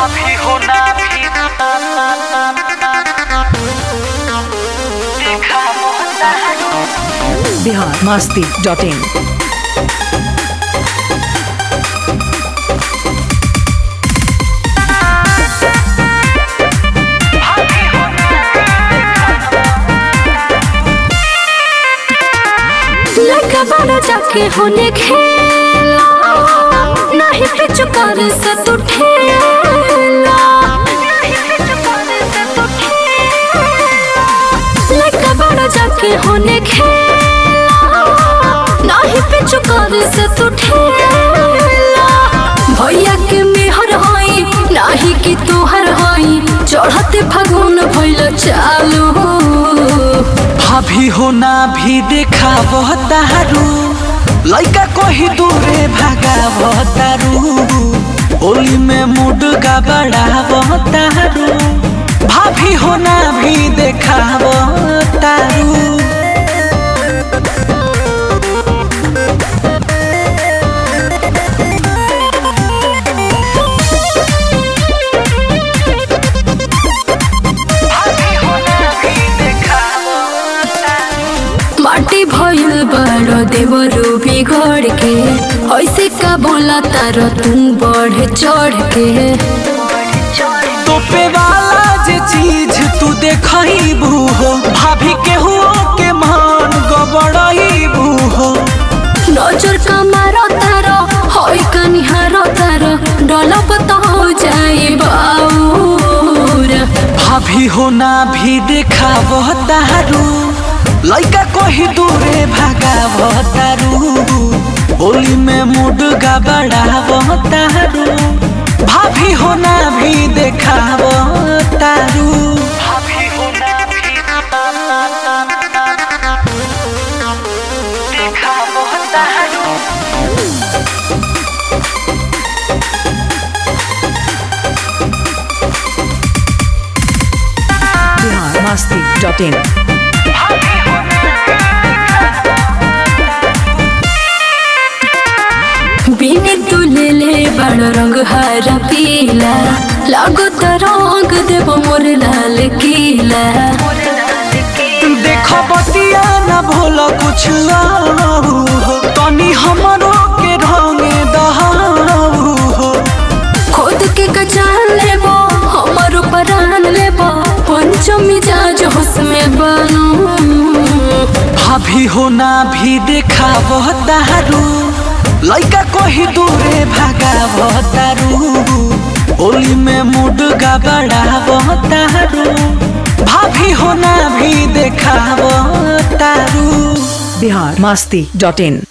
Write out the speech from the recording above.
भाभी होना भी देखा मोहता बिहार मस्ती डॉट इन भाभी होना लड़का बड़ा जाके होने खेला नहीं पिछु कर से तू ठेला लड़का बड़ा जाके होने खेला नहीं पिछु कर से तू ठेला भैया के मेहर होई नाही कि तोहर होई चढ़ते फागुन भइल चालू भाभी होना भी देखा तारू लइका कही दूरे भागा तारू होली में मूड का बड़ा तारू भाभी होना भी देखा तारू भाभी होना भी देखा माटी भइल बड़ देवरू बिगड़ के ऐसे का बोला तार तू बढ़ चढ़ के तोपे वाला जे चीज तू देखबू हो भाभी के हुओ के मान गबड़बू हो नजर का मारो तार होई कनिहारो तार डलब तो हो जाए बाऊर भाभी होना भी देखा तारू लइका कही दूरे भागा तारू होली में मूड का बड़ा तारू भाभी होना भी देखा तारू भाभी होना भी देखा तारू बिहार मस्ती डॉट इन बिने तू ले ले बड़ रंग हरा पीला लागो तो रंग देव मोर लाल किला देखो बतिया न भूल कुछ आऊ हो तनी हमरो के रंगे दहाऊ हो खुद के कचान लेबो हमर परान लेबो पंचमी जाज होश में बनू भाभी होना भी देखा तारू लइका कही दूरे भागा तारू होली में मूड का बड़ा तारू भाभी होना भी देखा तारू बिहार मस्ती डॉट इन